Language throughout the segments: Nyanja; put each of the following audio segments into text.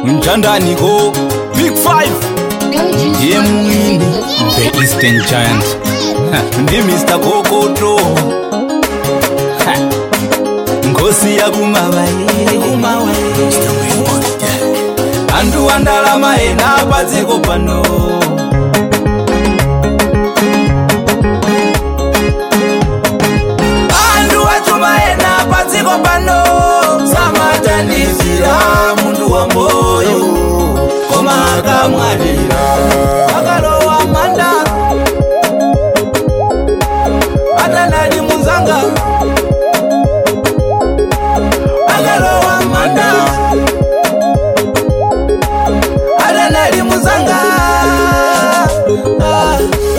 mtandaniko big five ndiye mwini the eastern giant Ha, ndi mr kokoto Ha, ngosi yakumavaire antu andalama ena padziko pano antu achuma ena padziko pano samatanizira muntu wa moyo koma akamwalira akalowa manda atanali munzanga akalowa manda atanali munzanga ah.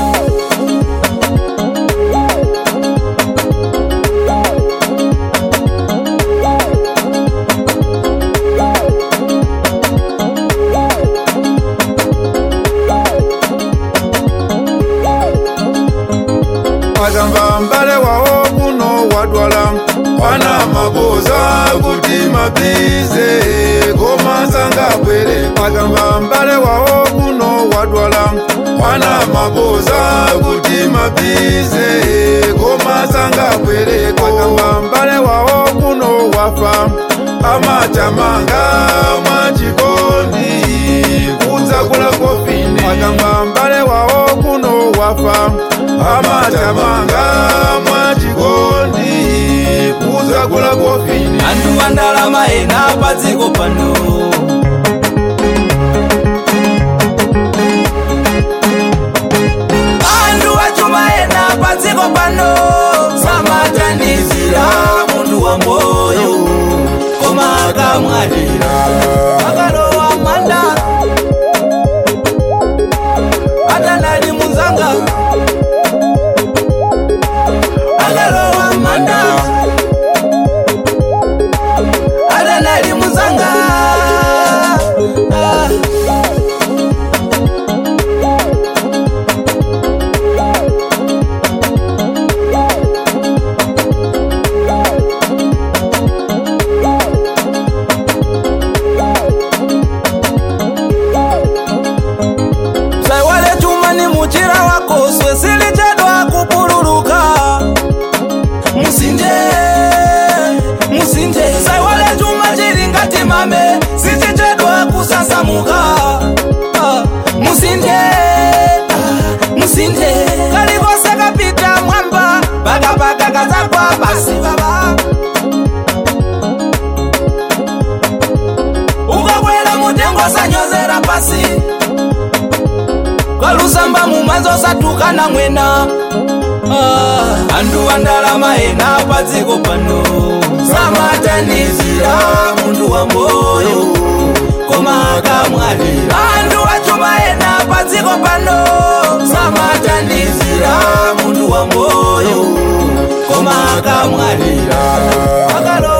akamba mbale wawo kuno wadwala pana mabuza kuti mabize komasanga bwere akamba mbale wawo kuno wadwala pana mabuza kuti mabize komasanga bwere akamba mbale wawo kuno wafa amatamanga mwachikondi kudzakula kofini akamba mbale wawo kuno wafa amatamanga mwachikondi kudzakula kofini antu andalama ena padziko pano antu achuma ena padziko pano samatanizira muntu wa moyo koma akamwalira akalowa manda atanali munzanga akalowa manda atanali munzanga ah. saiwale chuma ni muchira wako swesili chadwa kupululuka musinje musinje saiwale chuma chili ngati mame sichichedwa kusasamuka Ah, musinje ah, musinje kalikose kapita mwamba pakapaka kazakwa basi baba ukakwela mutengo sanyozera pasi kwalusamba mumanzo satukana mwena ah. antu andalama ena padziko pano samatanizira muntu wa moyo koma akamwalira antu achuma ena padziko pano samatanizira muntu wa moyo koma akamwalira akalo